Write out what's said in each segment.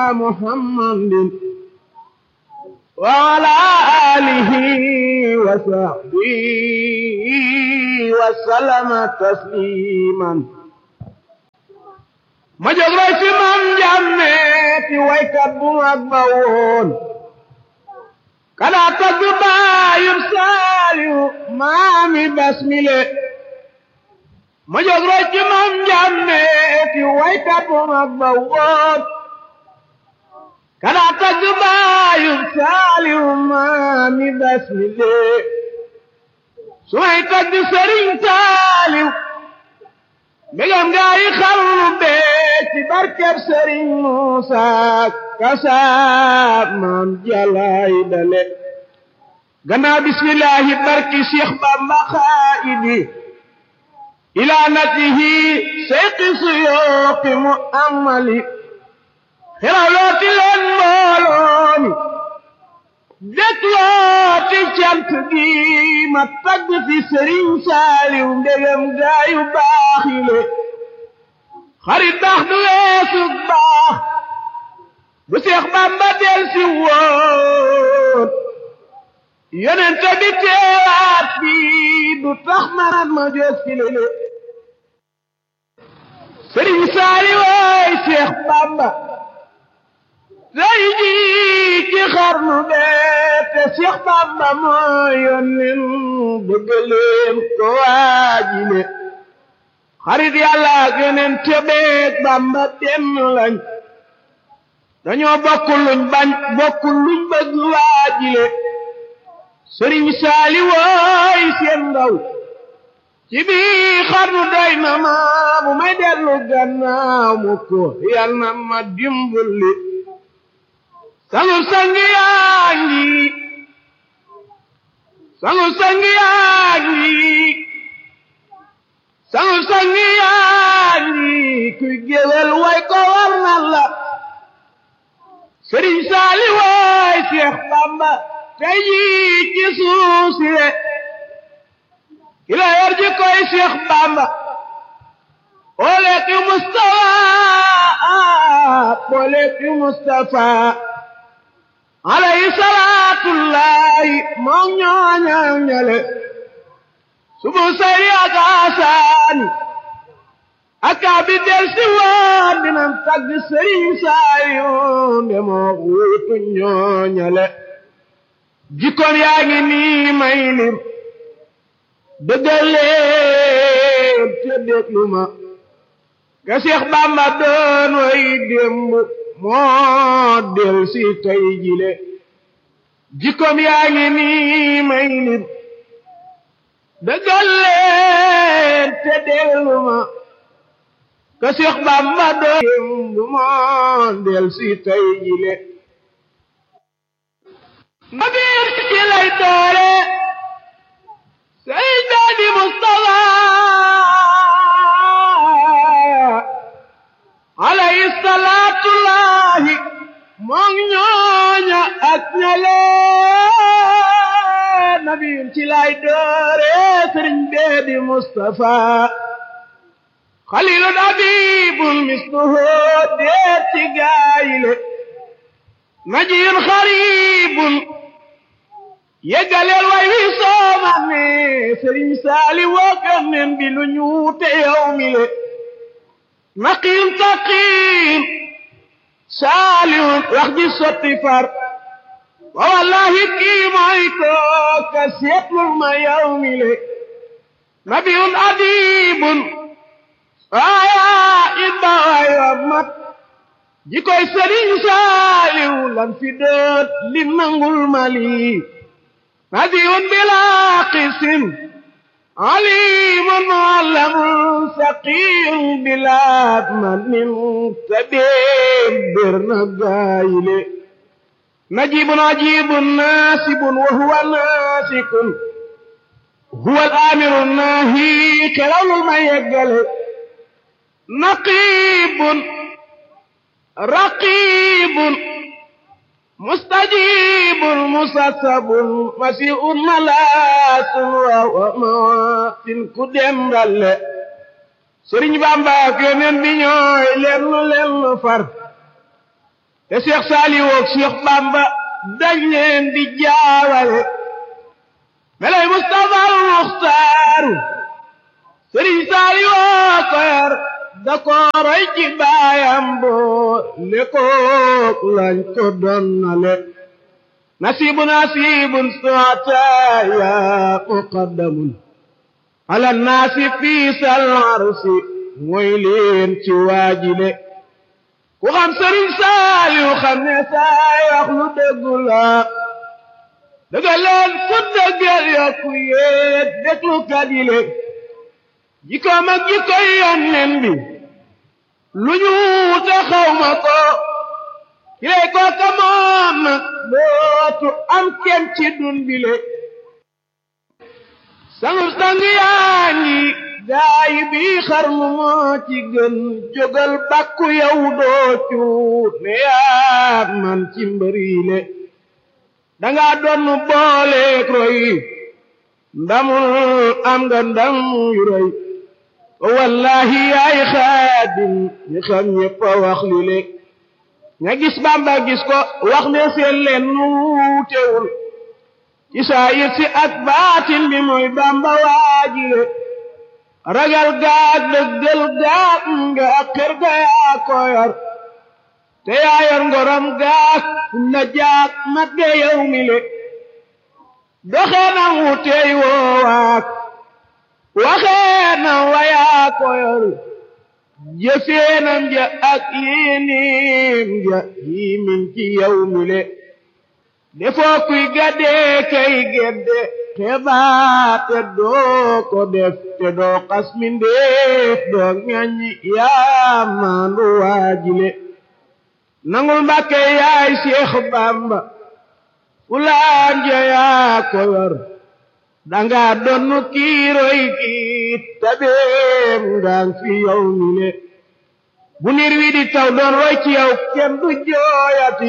محمد وعلى آله وصحبه وسلم تسليما ma jóg roy ci maam Njàmme ti waykat bu mag ba woon kada tagg baayum saaliw maami basmile ma jóg roy ci maam Njàmme ti waykat bu mag ba woon kada tagg baayum saaliw maami basmile su may tagg sëriñ saaliw mbégam gaa yi xarnu bee ci barkeb sëriñ Muusa kasaab maam jalaay dale gannaaw bismillahi barki Cheikh Bamba xaayidi ilaa natihi seyqi suyooqi mu amali xerawlooti leen mbooloomi dëklooti cant gi ma tagg fi sëriñ saaliw ndegam gaayu baaxile xarit baax du weesu baax bu seex bamba del si woon yonent bi teewaat bi du tax man ma jóg fi lele sëriñ saaliw waay seex bamba tey jii ci xarnu bee te Seex Bamba moo yónneen bëgg leen ko waajile xarit yàlla ak yeneen tebeek Bamba benn lañ dañoo bokk luñ bañ bokk luñ bëgg waajile sëriñ saali wooy seen ndaw ci bii xarnu doy na ma bu may dellu gannaaw mu ko yal na ma dimbali sangu sangi yaa ngi sangu sangi yaa ngi sangu sangi yaa ngi kuy géwél way ko war na la sëriñ saali waay Seex Bamba tey jii ci suuf si le ki la yor ji koy Seex Bamba ole ki Mustafa ole ki Mustafa alayhi salaatullahi moom ñooñal ñale subu sayri ak asaani ak abi del si waan dinam tagg sëriñ saayoon de moo wuutu ñooñale jikkoon yaa ngi nii may lim dëggaleen te déglu ma ga Seex Bamba doon way démb moo del si tey jile jikkoom yaa ngi nii may lim dëggal leen te dellu ma ka Seex Bamba doon moo del si tey jile ma biir ci lay doore Seydaani Mustafa alayhi salaatullahi moom ñooña ak ñale nabiyun ci lay doore sëriñ bee di Mustafa xalilun abibun misluhu deet ci gaayile najiyun xaribun yeggaleel way wi soomane sëriñ saali wookan nen bi lu ñuute yow mi le naqim taqim saalihun wax ji sotti far wa wallahi kii mooy kooka seetlul ma yow mi le nabiyun adibun waaya ibba waay wa mat ji koy sëriñ saaliw lan fi doot li nangul mali nabiyun bila qisim عليم معلم سقيم بلا من تبير نقايل نجيب عجيب ناسب وهو ناسك هو الآمر الناهي كلام ما يقل نقيب رقيب مستجيب مسسب مسيء ملاس وموات كدم دل سرين بامبا كنن بي ñoy lenn lenn far te Cheikh Saliou ak Cheikh Bamba dañ leen di jaawale melay Mustafa al Muxtaaru Sëriñ Saliou ko yar da ko roy ci baayam boo le kook lañ ko donnale nasibu nasibun suataya muqaddamun ala naasi fii sal arsi mooy leen ci waajile ku xam sëriñ Saaliw xam ne saay wax lu dëggu la dëgga leen ku dëggal yokku yéet déglu kadile jikkoom ak jikkoy yonneen bi lu ñu te xawma ko kilay ko ka moom nag dootu am kenn ci dun bile sangu sang yaa ngi gaay bi xarnu moo ci gën jógal bàkku yow doo cuut ne yaa man ci mbëriile danga doon booleek roy ndamul am nga ndam yu rëy wallahi yaay xaadim ñi xam ñépp a wax li le ña gis bamba gis ko wax ne seen leen nuutewul ci saayir si ak baatin bi mooy bamba waajile ragal gaag dëggal gaag nga ak kër ga yaa ko yor te yaa yor ngoram gaag na jaag mat ge yow mi le doxee na wuteey woowaak waxee na wayaa ko yor jëfeenam ja ak yinim ja yimin ci yow mi le defoo kuy gaddee kay gedde te baate doo ko def te doo xas mindeef doo ŋaññi yaa maandu waajile nangul mbàkke yaay Seex Bamba fulaan ja yaa ko yor danga donnu kiiroy kiit tabeem ngaan fi yow mi le bu niir wi di taw doon roy ci yow kenn du jooyati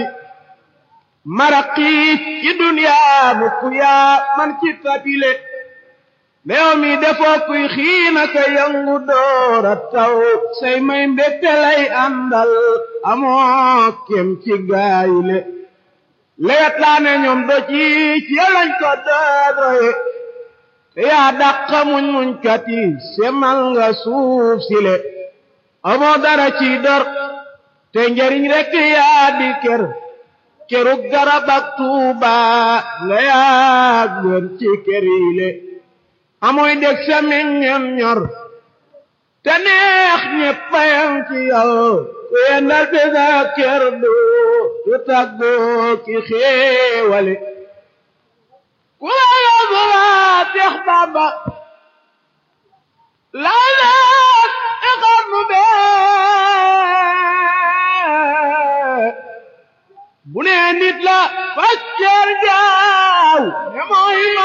maraqiit ci duniyaa mu ku yaa man ci tabile meew mi defoo kuy xiina ka yangu doora taw say may mbégte lay àndal amoo kem ci gaayile lewet laa ne ñoom do ci ci lañ ko doodroye te yaa dàqa muñ muñ kati semal nga suuf sile amoo dara ci dor te njariñ rekk yaa di ker kerug garab ak tuuba nga yaa gën ci këriile amoy dég sa meññam ñor te neex ñeppayam ci yow ku yendal fi sa kër du du tàggoo ki xéewale ku la yóbbu waa Seex Bamba laa laat i xarnu bee bu nee nit la facceer jaaw ne mooy